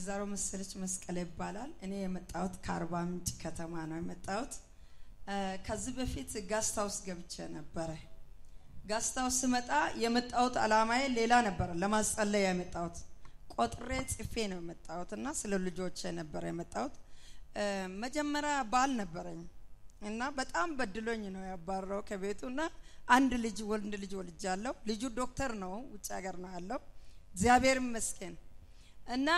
ወይዘሮ መሰለች መስቀል ይባላል። እኔ የመጣሁት ከአርባ ምንጭ ከተማ ነው የመጣሁት። ከዚህ በፊት ጋስት ሃውስ ገብቼ ነበረ። ጋስት ሃውስ ስመጣ የመጣሁት አላማዬ ሌላ ነበረ፣ ለማስጸለያ የመጣሁት ቆጥሬ ጽፌ ነው የመጣሁት እና ስለ ልጆቼ ነበረ የመጣሁት። መጀመሪያ ባል ነበረኝ እና በጣም በድሎኝ ነው ያባረው ከቤቱ እና አንድ ልጅ ወንድ ልጅ ወልጃለሁ። ልጁ ዶክተር ነው፣ ውጭ ሀገር ነው ያለው። እግዚአብሔር ይመስገን እና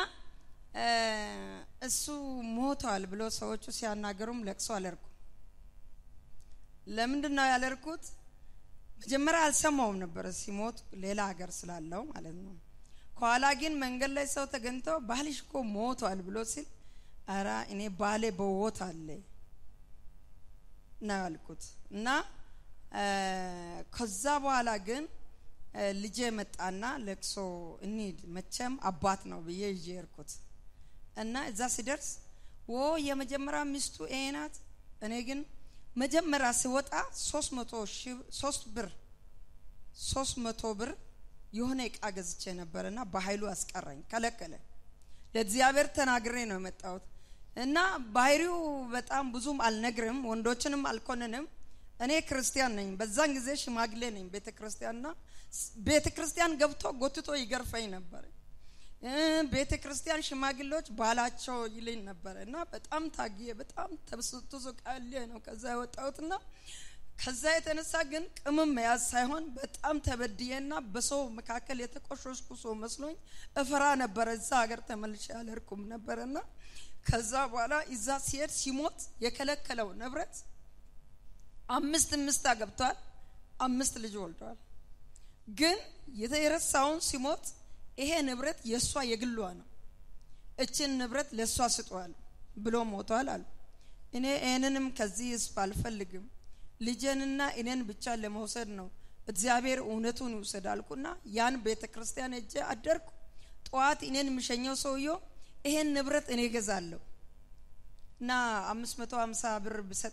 እሱ ሞቷል ብሎ ሰዎቹ ሲያናገሩም ለቅሶ አለርኩ። ለምንድን ነው ያለርኩት? መጀመሪያ አልሰማውም ነበረ ሲሞት ሌላ ሀገር ስላለው ማለት ነው። ከኋላ ግን መንገድ ላይ ሰው ተገኝቶ ባልሽ እኮ ሞቷል ብሎ ሲል አራ እኔ ባሌ በሕይወት አለ ነው ያልኩት እና ከዛ በኋላ ግን ልጄ መጣና ለቅሶ እንሂድ መቼም አባት ነው ብዬ ይዤ ሄድኩት እና እዛ ሲደርስ ወ የመጀመሪያ ሚስቱ ይሄ ናት። እኔ ግን መጀመሪያ ሲወጣ ሶስት መቶ ሶስት ብር ሶስት መቶ ብር የሆነ እቃ ገዝቼ ነበርና በኃይሉ አስቀረኝ፣ ከለከለ። ለእግዚአብሔር ተናግሬ ነው የመጣሁት እና ባህሪው በጣም ብዙም አልነግርም፣ ወንዶችንም አልኮንንም። እኔ ክርስቲያን ነኝ። በዛን ጊዜ ሽማግሌ ነኝ ቤተ ክርስቲያንና ቤተ ክርስቲያን ገብቶ ጎትቶ ይገርፈኝ ነበር። ቤተ ክርስቲያን ሽማግሌዎች ባላቸው ይልኝ ነበር እና በጣም ታግዬ በጣም ተዝቃሌ ነው ከዛ የወጣሁትና ከዛ የተነሳ ግን ቅምም መያዝ ሳይሆን በጣም ተበድዬና በሰው መካከል የተቆሸሽኩ ሰው መስሎኝ እፈራ ነበረ። እዛ ሀገር ተመልሼ አልሄድኩም ነበረና ከዛ በኋላ እዛ ሲሄድ ሲሞት የከለከለው ንብረት አምስት ምስት አገብቷል፣ አምስት ልጅ ወልደዋል። ግን የረሳውን ሲሞት ይሄ ንብረት የእሷ የግሏ ነው፣ እችን ንብረት ለእሷ ስጧል ብሎ ሞቷል አሉ። እኔ ይህንንም ከዚህ ህዝብ አልፈልግም፣ ልጄንና እኔን ብቻ ለመውሰድ ነው። እግዚአብሔር እውነቱን ይውሰድ አልኩና ያን ቤተ ክርስቲያን እጄ አደርኩ። ጠዋት እኔን የሚሸኘው ሰውየው ይሄን ንብረት እኔ ገዛለሁ እና አምስት መቶ ሀምሳ ብር ብሰጥ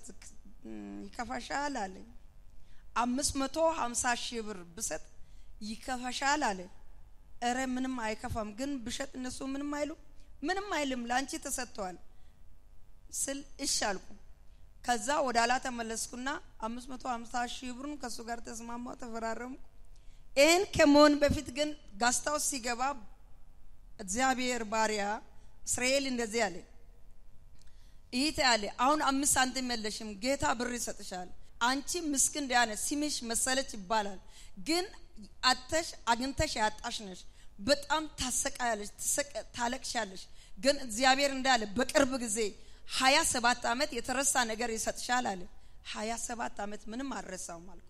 ይከፋሻል አለኝ። አምስት መቶ ሀምሳ ሺህ ብር ብሰጥ ይከፋሻል አለ። እረ ምንም አይከፋም፣ ግን ብሸጥ እነሱ ምንም አይሉ ምንም አይልም፣ ለአንቺ ተሰጥተዋል ስል እሺ አልኩ። ከዛ ወደ ኋላ ተመለስኩና አምስት መቶ ሀምሳ ሺህ ብሩን ከእሱ ጋር ተስማማው፣ ተፈራረምኩ። ይህን ከመሆን በፊት ግን ጋስታውስ ሲገባ እግዚአብሔር ባሪያ እስራኤል እንደዚህ አለ ይህ ያለ አሁን አምስት ሳንቲም የለሽም፣ ጌታ ብር ይሰጥሻል። አንቺ ምስኪን ዲያነ ሲምሽ መሰለች ይባላል፣ ግን አተሽ አግኝተሽ ያጣሽ ነሽ። በጣም ታሰቃያለሽ፣ ታለቅሻለሽ። ግን እግዚአብሔር እንዳለ በቅርብ ጊዜ ሀያ ሰባት ዓመት የተረሳ ነገር ይሰጥሻል አለ። ሀያ ሰባት ዓመት ምንም አልረሳውም አልኩት።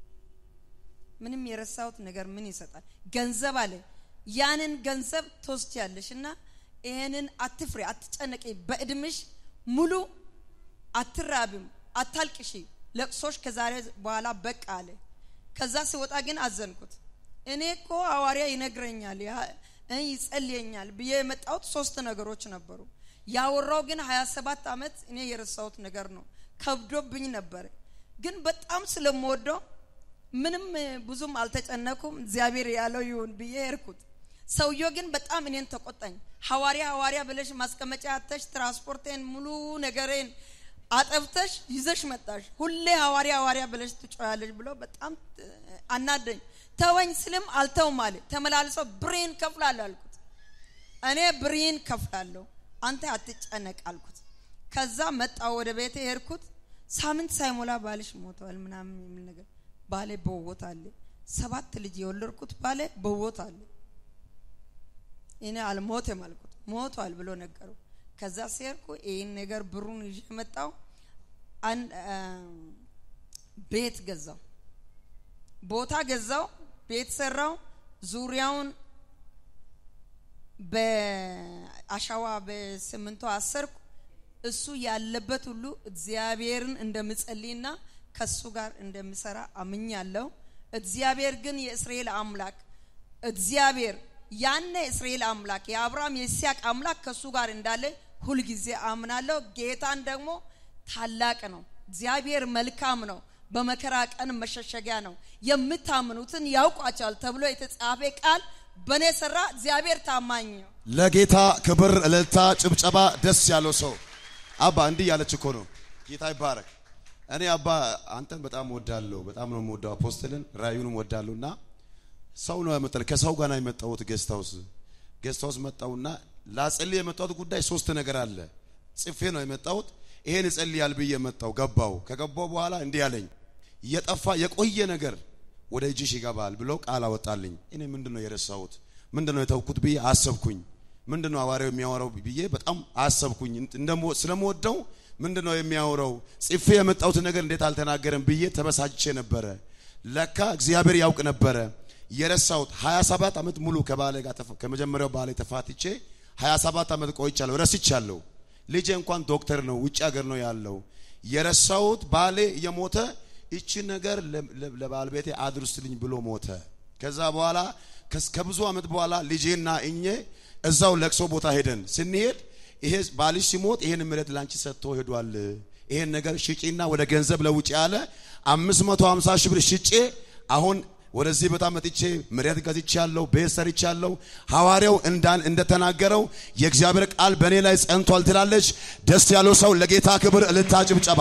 ምንም የረሳሁት ነገር ምን ይሰጣል? ገንዘብ አለ። ያንን ገንዘብ ትወስጃለሽ እና ይህንን አትፍሬ፣ አትጨነቂ በእድምሽ ሙሉ አትራብም፣ አታልቅሺ፣ ለቅሶሽ ከዛሬ በኋላ በቃ አለ። ከዛ ሲወጣ ግን አዘንኩት። እኔ እኮ ሐዋርያ ይነግረኛል ይጸልየኛል ብዬ የመጣሁት ሶስት ነገሮች ነበሩ። ያወራው ግን ሀያ ሰባት ዓመት እኔ የረሳሁት ነገር ነው። ከብዶብኝ ነበር፣ ግን በጣም ስለምወደው ምንም ብዙም አልተጨነኩም። እግዚአብሔር ያለው ይሁን ብዬ ሄድኩት። ሰውየው ግን በጣም እኔን ተቆጣኝ። ሐዋርያ ሐዋርያ ብለሽ ማስቀመጫ አተሽ ትራንስፖርቴን ሙሉ ነገሬን አጠብተሽ ይዘሽ መጣሽ። ሁሌ ሐዋርያ ሐዋርያ ብለሽ ትጮያለሽ ብሎ በጣም አናደኝ። ተወኝ ስልም አልተውም አለ። ተመላልሶ ብሬን ከፍላለሁ አልኩት። እኔ ብሬን ከፍላለሁ አንተ አትጨነቅ አልኩት። ከዛ መጣው ወደ ቤቴ ሄድኩት። ሳምንት ሳይሞላ ባልሽ ሞተዋል ምናምን የሚል ነገር ባሌ በሕይወት አለ። ሰባት ልጅ የወለድኩት ባሌ በሕይወት አለ። እኔ አልሞትም አልኩት። ሞቷል ብሎ ነገሩ። ከዛ ሲሄድኩ ይህን ነገር ብሩን ይዤ መጣው። ቤት ገዛው፣ ቦታ ገዛው፣ ቤት ሰራው። ዙሪያውን በአሸዋ በስምንቶ አሰርኩ። እሱ ያለበት ሁሉ እግዚአብሔርን እንደምጸልይና ከሱ ጋር እንደምሰራ አምኛለሁ። እግዚአብሔር ግን የእስራኤል አምላክ እግዚአብሔር ያነ እስራኤል አምላክ የአብርሃም የይስሐቅ አምላክ ከሱ ጋር እንዳለ ሁልጊዜ አምናለሁ። ጌታን ደግሞ ታላቅ ነው። እግዚአብሔር መልካም ነው። በመከራ ቀን መሸሸጊያ ነው። የምታምኑትን ያውቋቸዋል ተብሎ የተጻፈ ቃል በእኔ ሰራ። እግዚአብሔር ታማኝ ነው። ለጌታ ክብር፣ እልልታ፣ ጭብጨባ ደስ ያለው ሰው አባ እንዲህ ያለች እኮ ነው። ጌታ ይባረክ። እኔ አባ አንተን በጣም ወዳለሁ፣ በጣም ነው የምወደው አፖስትልን ራዩንም ወዳለሁ እና ሰው ነው ያመጣል። ከሰው ጋር ነው የመጣሁት ጌስት ሃውስ ጌስት ሃውስ መጣሁና ላጸልይ የመጣሁት ጉዳይ ሶስት ነገር አለ። ጽፌ ነው የመጣሁት። ይሄን እጸልያል ብዬ መጣሁ። ገባሁ። ከገባሁ በኋላ እንዲህ አለኝ፣ የጠፋ የቆየ ነገር ወደ እጅሽ ይገባል ብሎ ቃል አወጣልኝ። እኔ ምንድነው የረሳሁት? ምንድነው የተውኩት ብዬ አሰብኩኝ። ምንድነው ሐዋርያው የሚያወራው ብዬ በጣም አሰብኩኝ። እንደሞ ስለምወደው ምንድነው የሚያወራው? ጽፌ የመጣሁት ነገር እንዴት አልተናገረም ብዬ ተበሳጭቼ ነበረ። ለካ እግዚአብሔር ያውቅ ነበረ የረሳሁት 27 ዓመት ሙሉ ከባሌ ጋር ተፋ- ከመጀመሪያው ባሌ ተፋትቼ 27 ዓመት ቆይቻለሁ። ረስቻለሁ። ልጄ እንኳን ዶክተር ነው፣ ውጭ ሀገር ነው ያለው። የረሳሁት ባሌ የሞተ እቺ ነገር ለ- ለ- ለባለቤቴ አድርስልኝ ብሎ ሞተ። ከዛ በኋላ ከስ- ከብዙ ዓመት በኋላ ልጄና እኜ እዛው ለቅሶ ቦታ ሄደን ስንሄድ ይሄ ባልሽ ሲሞት ይሄን ምረት ላንቺ ሰጥቶ ሄዷል። ይሄን ነገር ሽጪና ወደ ገንዘብ ለውጭ ያለ 550 ሺህ ብር ሽጬ አሁን ወደዚህ በጣም መጥቼ መሬት ገዝቻለሁ፣ ቤት ሰርቻለሁ። ሐዋርያው እንዳን እንደተናገረው የእግዚአብሔር ቃል በእኔ ላይ ጸንቷል ትላለች። ደስ ያለው ሰው ለጌታ ክብር እልልታ፣ ጭብጨባ።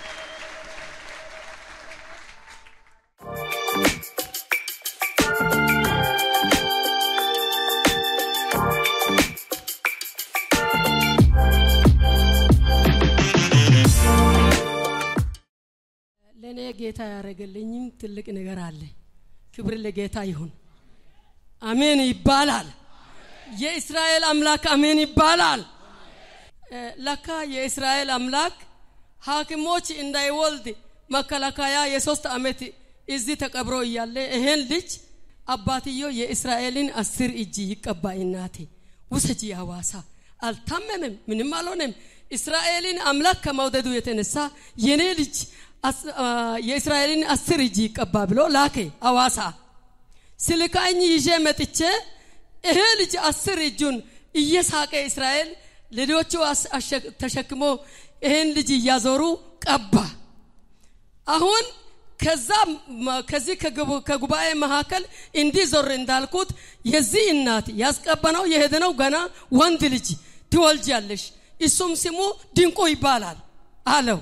ለእኔ ጌታ ያደረገልኝም ትልቅ ነገር አለ። ክብር ለጌታ ይሁን። አሜን ይባላል። የእስራኤል አምላክ አሜን ይባላል። እ፣ ለካ የእስራኤል አምላክ ሐኪሞች እንዳይወልድ መከላከያ የሶስት ዓመት እዚህ ተቀብሮ እያለ ይሄን ልጅ አባትዮ የእስራኤልን አስር እጅ ይቀባ እናቴ ውሰጂ ሐዋሳ አልታመመም፣ ምንም አልሆነም። እስራኤልን አምላክ ከመውደዱ የተነሳ የኔ ልጅ አስ- አ፣ የእስራኤልን አስር እጅ ይቀባ ብሎ ላከ ሐዋሳ። ስልካኝ ይዤ መጥቼ ይሄ ልጅ አስር እጁን እየሳቀ እስራኤል ልጆቹ አስ- አሸ- ተሸክሞ ይሄን ልጅ እያዞሩ ቀባ። አሁን ከዛ ማ- ከዚህ ከጉባ- ከጉባኤ መካከል እንዲህ ዞር እንዳልኩት የዚህ እናት ያስቀበነው የሄደነው ገና ወንድ ልጅ ትወልጃለሽ፣ እሱም ስሙ ድንቁ ይባላል አለው።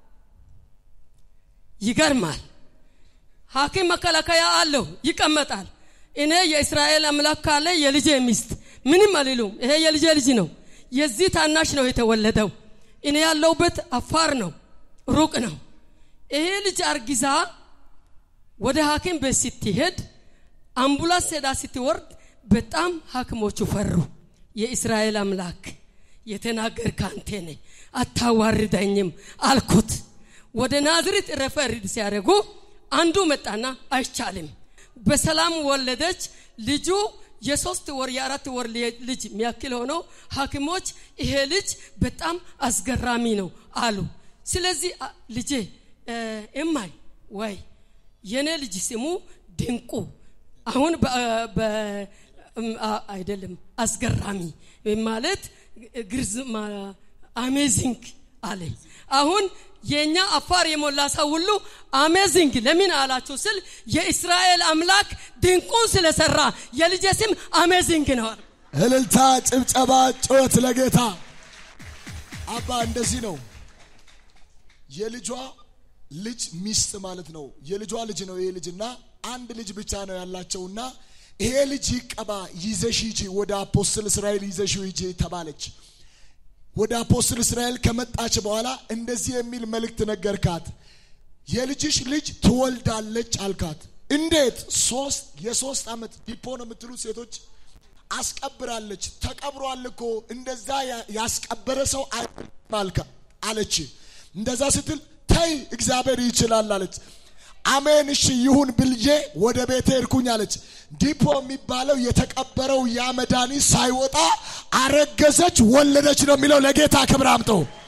ይገርማል። ሐኪም መከላከያ አለው ይቀመጣል። እኔ የእስራኤል አምላክ ካለ የልጄ ሚስት ምንም አልሉም። ይሄ የልጄ ልጅ ነው። የዚህ ታናሽ ነው የተወለደው። እኔ ያለሁበት አፋር ነው፣ ሩቅ ነው። ይሄ ልጅ አርጊዛ ወደ ሐኪም ቤት ስትሄድ አምቡላንስ ሄዳ ስትወርድ በጣም ሐኪሞቹ ፈሩ። የእስራኤል አምላክ የተናገር ካንቴ ነኝ አታዋርደኝም አልኩት። ወደ ናዝሬት ረፈር ሲያደርጉ አንዱ መጣና አይቻልም፣ በሰላም ወለደች። ልጁ የሶስት ወር የአራት ወር ልጅ የሚያክል ሆነው ሐኪሞች ይሄ ልጅ በጣም አስገራሚ ነው አሉ። ስለዚህ አ- ልጄ እ፣ እማይ ወይ የኔ ልጅ ስሙ ድንቁ አሁን በ- በ- እም፣ አ- አይደለም አስገራሚ ማለት ግርዝ አሜዚንግ አለ። አሁን የኛ አፋር የሞላ ሰው ሁሉ አሜዚንግ ለምን አላችሁ ስል የእስራኤል አምላክ ድንቁን ስለሰራ የልጄ ስም አሜዚንግ ነው አለ። እልልታ፣ ጭብጨባ፣ ጩኸት ለጌታ አባ እንደዚህ ነው። የልጇ ልጅ ሚስት ማለት ነው። የልጇ ልጅ ነው ይሄ ልጅና አንድ ልጅ ብቻ ነው ያላቸውና ይሄ ልጅ ይቀባ ይዘሽ ሂጂ፣ ወደ አፖስትል እስራኤል ይዘሽ ሂጂ ተባለች። ወደ አፖስትል እስራኤል ከመጣች በኋላ እንደዚህ የሚል መልእክት ነገርካት። የልጅሽ ልጅ ትወልዳለች አልካት። እንዴት? ሶስት የሶስት ዓመት ዲፖ ነው የምትሉት ሴቶች አስቀብራለች። ተቀብሯል እኮ እንደዛ ያ- ያስቀበረ ሰው አይደለም አልካ አለች። እንደዛ ስትል ተይ እግዚአብሔር ይችላል አለች። አሜን እሺ ይሁን ብልዬ ወደ ቤቴ ሄድኩኝ አለች። ዲፖ የሚባለው የተቀበረው ያ መድኃኒት ሳይወጣ አረገዘች፣ ወለደች ነው የሚለው። ለጌታ ክብር አምጠው።